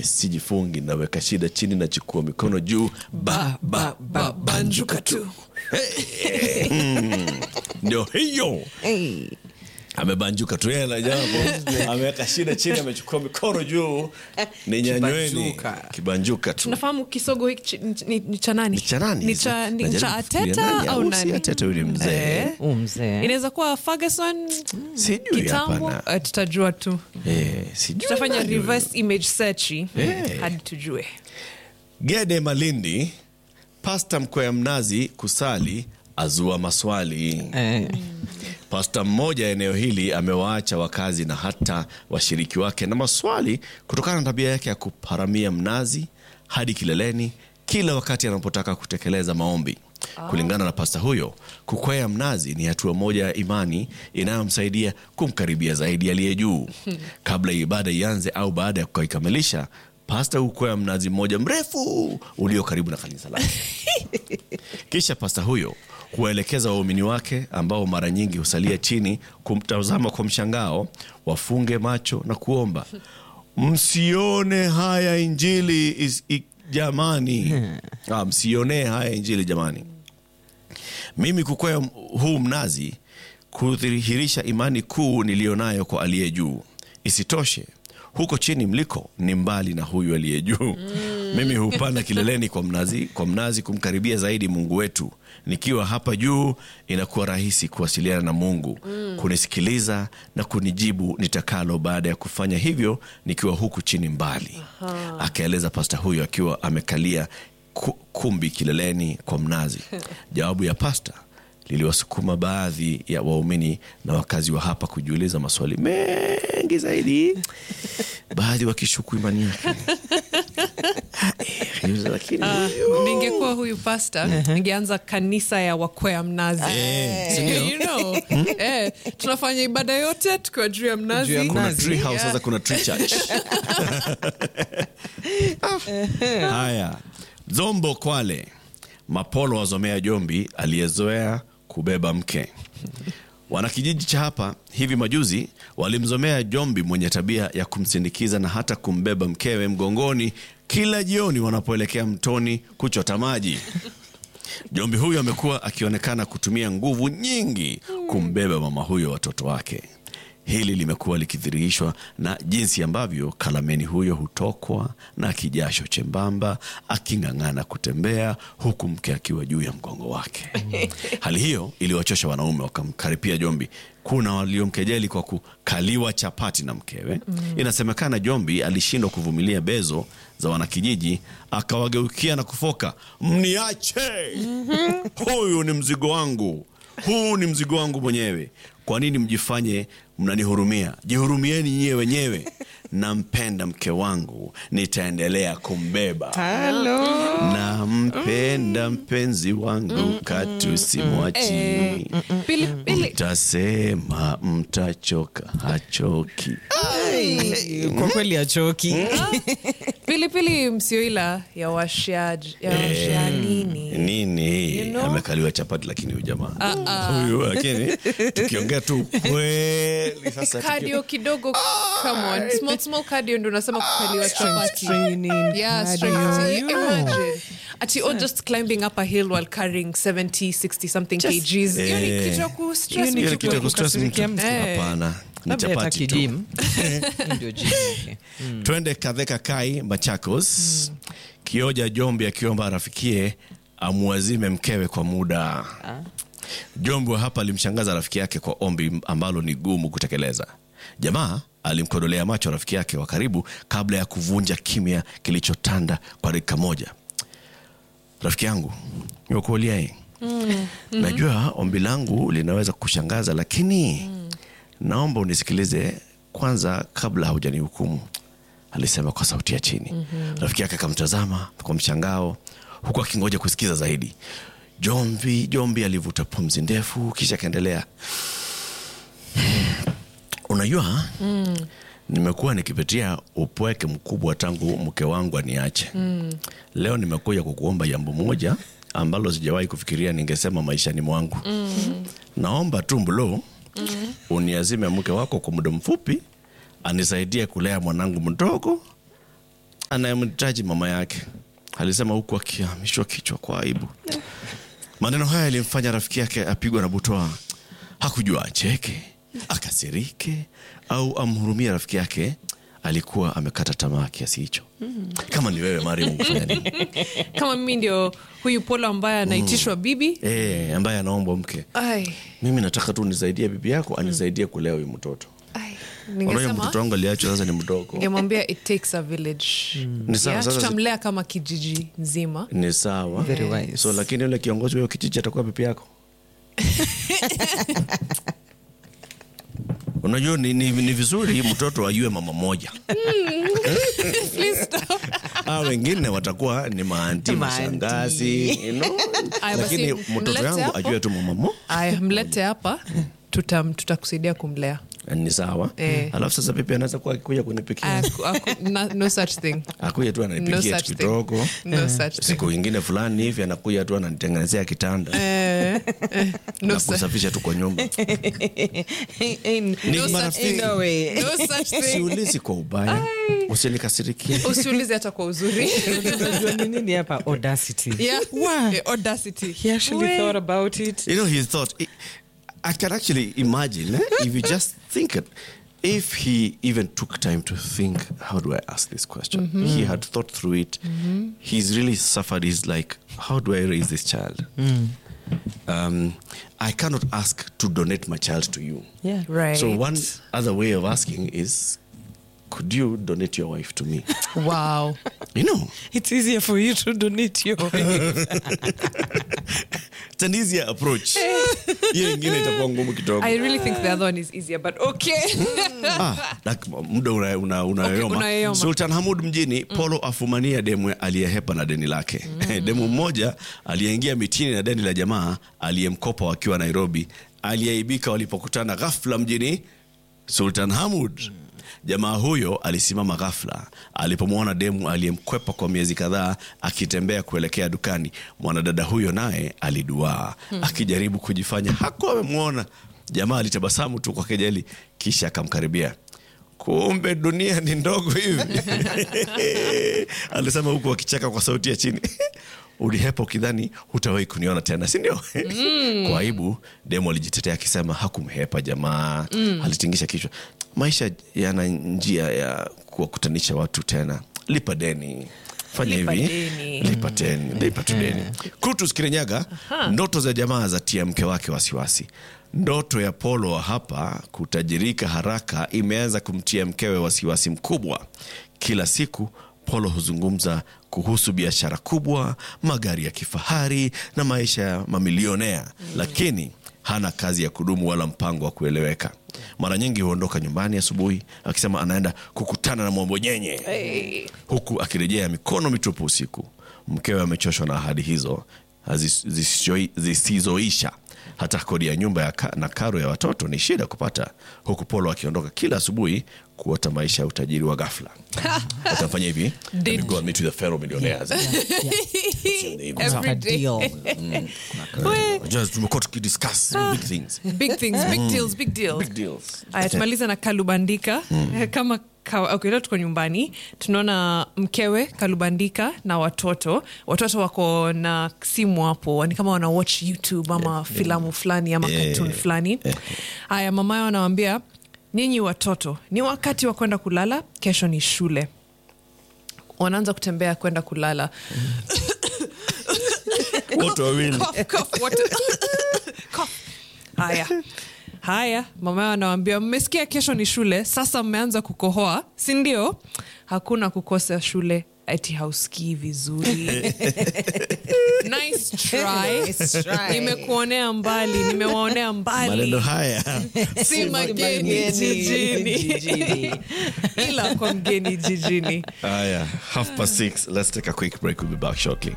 mimi sijifungi naweka shida chini nachukua mikono juu ba, ba, ba, banjuka tu Hey, mm, ndio hiyo Hey. amebanjuka tu yeye na jambo ameweka shida chini amechukua mikono juu ni nyanyweni Kibanjuka. kibanjuka tu tunafahamu kisogo hiki chi- ni, ni cha nani ni cha nani ni cha, ni Najaribu cha kufikiria ateta nani, au si nani ateta yule mzee Eh. Huu mzee inaweza kuwa ferguson sijui kitambo hapana eh, tutajua tu Eh, sijui tutafanya nani huyo. reverse image search Eh. hadi tujue Gede Malindi, pasta mkwea mnazi kusali azua maswali. Eh. Pasta mmoja eneo hili amewaacha wakazi na hata washiriki wake na maswali kutokana na tabia yake ya kuparamia mnazi hadi kileleni kila wakati anapotaka kutekeleza maombi. Kulingana na pasta huyo, kukwea mnazi ni hatua moja ya imani inayomsaidia kumkaribia zaidi aliye juu. Kabla ibada ianze au baada ya kuikamilisha, pasta hukwea mnazi mmoja mrefu ulio karibu na kanisa lake. Kisha pasta huyo huwaelekeza waumini wake ambao mara nyingi husalia chini kumtazama kwa mshangao, wafunge macho na kuomba, msione haya injili is, i, jamani. Ah, msionee haya injili jamani. Mimi kukwea huu mnazi kudhihirisha imani kuu niliyonayo kwa aliye juu. Isitoshe, huko chini mliko ni mbali na huyu aliye juu. Mimi hupanda kileleni kwa mnazi, kwa mnazi kumkaribia zaidi Mungu wetu. Nikiwa hapa juu, inakuwa rahisi kuwasiliana na Mungu, kunisikiliza na kunijibu nitakalo, baada ya kufanya hivyo nikiwa huku chini mbali, akaeleza pasta huyo akiwa amekalia ku- kumbi kileleni kwa mnazi. Jawabu ya pasta liliwasukuma baadhi ya waumini na wakazi wa hapa kujiuliza maswali mengi zaidi, baadhi wakishuku imani yake. Eh, lakini ningekuwa huyu pasta ningeanza kanisa ya wakwea mnazi Eh, si ndio? you know, eh, tunafanya ibada yote tukiwa juu ya mnazi Juu ya kuna mnazi. tree house, sasa kuna tree church. Haya, Zombo Kwale, Mapolo wazomea Jombi aliyezoea kubeba mke. Wanakijiji cha hapa hivi majuzi walimzomea Jombi mwenye tabia ya kumsindikiza na hata kumbeba mkewe mgongoni kila jioni wanapoelekea mtoni kuchota maji. Jombi huyo amekuwa akionekana kutumia nguvu nyingi kumbeba mama huyo watoto wake. Hili limekuwa likidhihirishwa na jinsi ambavyo kalameni huyo hutokwa na kijasho chembamba aking'ang'ana kutembea huku mke akiwa juu ya mgongo wake. Hali hiyo iliwachosha wanaume, wakamkaripia Jombi. Kuna waliomkejeli kwa kukaliwa chapati na mkewe. Inasemekana Jombi alishindwa kuvumilia bezo za wanakijiji, akawageukia na kufoka, mniache, huyu ni mzigo wangu, huu ni mzigo wangu mwenyewe. Kwa nini mjifanye mnanihurumia? Jihurumieni nyiwe wenyewe. Nampenda mke wangu, nitaendelea kumbeba. Halo. Nampenda mpenzi wangu, katu simwachi. pili pili Mtasema mtachoka, hachoki. Ai, kwa kweli achoki pilipili msioila ya washia ya washia nini nini You know? amekaliwa chapati lakini huyu jamaa huyu lakini tukiongea tu kweli sasa tuki- cardio kidogo come on small small cardio ndo nasema kukaliwa chapati training, yeah cardio, strength you know. imagine ati or just climbing up a hill while carrying 70 60 something kgs hiyo ni Eh. kitu ya kustress Hiyo ni Hiyo ni mtu kitu ya kustress mtu. kukasirikia mtu. Eh. hapana ni labda hata chapati tu kidim Hii ndio gym yake. twende kadheka kai machakos kioja jombi akiomba rafikie amuazime mkewe kwa muda jombi wa hapa alimshangaza rafiki yake kwa ombi ambalo ni gumu kutekeleza jamaa alimkodolea macho rafiki yake wa karibu kabla ya kuvunja kimya kilichotanda kwa dakika moja rafiki yangu nimekuuliae najua ombi langu linaweza kushangaza lakini naomba unisikilize kwanza kabla haujanihukumu alisema kwa sauti ya chini rafiki yake akamtazama kwa mshangao huku akingoja kusikiza zaidi jombi jombi alivuta pumzi ndefu kisha akaendelea unajua nimekuwa nikipitia upweke mkubwa tangu mke wangu aniache leo nimekuja kukuomba jambo moja ambalo sijawahi kufikiria ningesema maishani mwangu naomba tu mlo uniazime mke wako kwa muda mfupi anisaidie kulea mwanangu mdogo anayemhitaji mama yake, alisema huku akihamishwa kichwa kwa aibu. Maneno haya yalimfanya rafiki yake apigwa na butwaa. Hakujua acheke, akasirike au amhurumie rafiki yake. Alikuwa amekata tamaa kiasi hicho. Kama ni wewe Mariam, ungefanya nini? kama mimi ndio huyu polo ambaye anaitishwa bibi Eh, ambaye anaombwa mke, Ai, mimi nataka tu nisaidie bibi yako anisaidie kulea huyu mtoto. ai, Unajua mtoto ningesema wangu aliachwa sasa, ni mdogo. ningemwambia it takes a village Ni sawa Yeah, sasa, tutamlea kama kijiji nzima ni sawa Very wise. so lakini yule kiongozi wa kijiji atakuwa bibi yako unajua ni, ni, ni vizuri mtoto ajue mama moja Please stop. a wengine watakuwa ni maanti Maanti. mashangazi you know? Aya, basi lakini mtoto mlete yangu hapo. ajue tu mama mo aya mlete hapa tutam- tutakusaidia kumlea ni sawa Eh. alafu sasa pipi anaweza kuwa akikuja kunipikia Aku- aku- na- no such thing akuja tu no ananipikia such tu thing kidogo no such thing siku ingine fulani hivi anakuja tu ananitengenezea kitanda no na such kusafisha tu kwa nyumba Ni No such marafiki. thing. No way. no such thing siulizi kwa ubaya usinikasirikie usiulize hata kwa uzuri Unajua ni nini hapa audacity yeah. Wow. Eh, audacity he actually We- thought about it you know he thought i can actually imagine eh, if you just think it if he even took time to think how do i ask this question he had thought through it he's really suffered he's like how do i raise this child um, i cannot ask to donate my child to you yeah right so one other way of asking is could you donate your wife to me wow you know it's easier for you to donate your it's an easier approach hiyo ingine itakuwa ngumu kidogo i really think the other one is easier but okay Ah, like, muda una- una- unayoyoma Okay, unayoyoma. sultan hamud mjini polo afumania demu aliyehepa na deni lake demu mmoja aliyeingia mitini na deni la jamaa aliyemkopa wakiwa nairobi aliyeaibika walipokutana ghafla mjini sultan hamud jamaa huyo alisimama ghafla alipomwona demu aliyemkwepa kwa miezi kadhaa akitembea kuelekea dukani mwanadada huyo naye aliduaa akijaribu kujifanya hakuwa amemwona jamaa alitabasamu tu kwa kejeli kisha akamkaribia kumbe dunia ni ndogo hivi alisema huku akicheka kwa sauti ya chini ulihepa ukidhani hutawahi kuniona tena sindio kwa aibu demo alijitetea akisema hakumhepa jamaa alitingisha kichwa maisha yana njia ya kuwakutanisha watu tena lipa deni fanya Lipa hivi deni. lipa deni lipa tu deni Kutus Kirinyaga, ndoto za jamaa za tia mke wake wasiwasi. Ndoto ya Polo wa hapa kutajirika haraka imeanza kumtia mkewe wasiwasi mkubwa. Kila siku Polo huzungumza kuhusu biashara kubwa, magari ya kifahari na maisha ya mamilionea, lakini hana kazi ya kudumu wala mpango wa kueleweka. Mara nyingi huondoka nyumbani asubuhi akisema anaenda kukutana na mwambonyenye huku akirejea mikono mitupu usiku. Mkewe amechoshwa na ahadi hizo hazis- zisizoi- zisizoisha. Hata kodi ya nyumba ya ka, na karo ya watoto ni shida kupata, huku Polo akiondoka kila asubuhi kuota maisha ya utajiri wa ghafla. Atafanya hivi, let me go and meet with the pharaoh millionaires. Every day. Just tumekuwa tukidiscuss big things. big things big deals big deals Big deals. aya tumaliza na kalubandika kama ka- okay, leo tuko nyumbani tunaona mkewe kalubandika na watoto watoto wako na simu hapo ni kama wana watch youtube ama filamu fulani ama Yeah. cartoon fulani haya mama yao anawambia nyinyi watoto ni wakati wa kwenda kulala kesho ni shule wanaanza kutembea kwenda kulala Wote wawili. Cough, cough, what- Cough. haya haya mama yao anawambia mmesikia kesho ni shule sasa mmeanza kukohoa si ndio hakuna kukosa shule ati hausikii vizuri nice try. Nice try. nimekuonea mbali nimewaonea Maneno mbali haya si mageni jijini Jijini. ila kwa mgeni jijini haya half past six let's take a quick break we'll be back shortly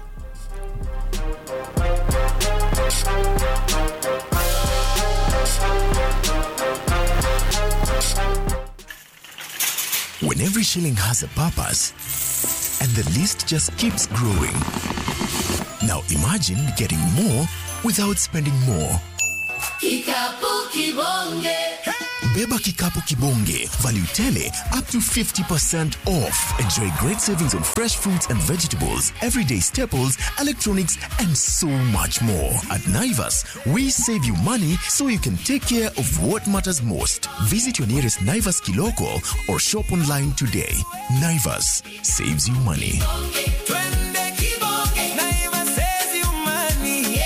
when every shilling has a purpose and the list just keeps growing. Now imagine getting more without spending more. Kikapu kibonge. Beba Kikapu Kibonge. Value tele up to 50% off. Enjoy great savings on fresh fruits and vegetables, everyday staples, electronics, and so much more. At Naivas, we save you money so you can take care of what matters most. Visit your nearest Naivas Kiloko or shop online today. Naivas saves you money. Twende kibonge. Naima says you money.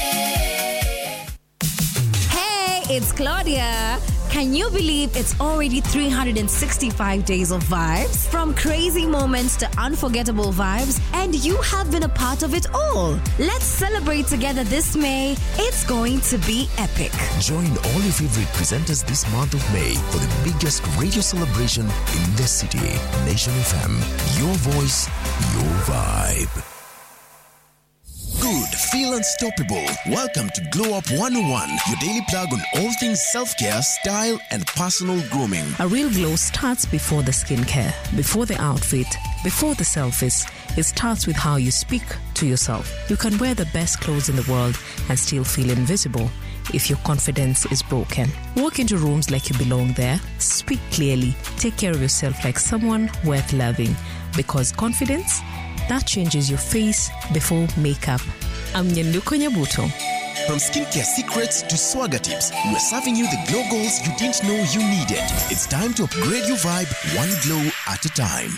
Hey, it's Claudia. Can you believe it's already 365 days of vibes? From crazy moments to unforgettable vibes, and you have been a part of it all. Let's celebrate together this May. It's going to be epic. Join all your favorite presenters this month of May for the biggest radio celebration in the city. Nation FM, your voice, your vibe. Good, feel unstoppable. Welcome to Glow Up 101, your daily plug on all things self care, style, and personal grooming. A real glow starts before the skincare, before the outfit, before the selfies. It starts with how you speak to yourself. You can wear the best clothes in the world and still feel invisible if your confidence is broken. Walk into rooms like you belong there, speak clearly, take care of yourself like someone worth loving because confidence that changes your face before makeup. I'm Nyenduko Nyabuto. From skincare secrets to swagger tips, we're serving you the glow goals you didn't know you needed. It's time to upgrade your vibe one glow at a time.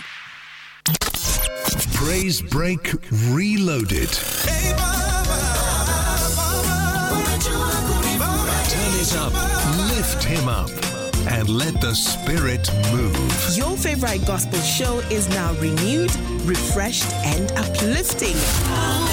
Praise Break Reloaded. Hey mama, mama, unajua kunifaa. Turn it up, lift him up, and let the spirit move. Your favorite gospel show is now renewed, refreshed, and uplifting.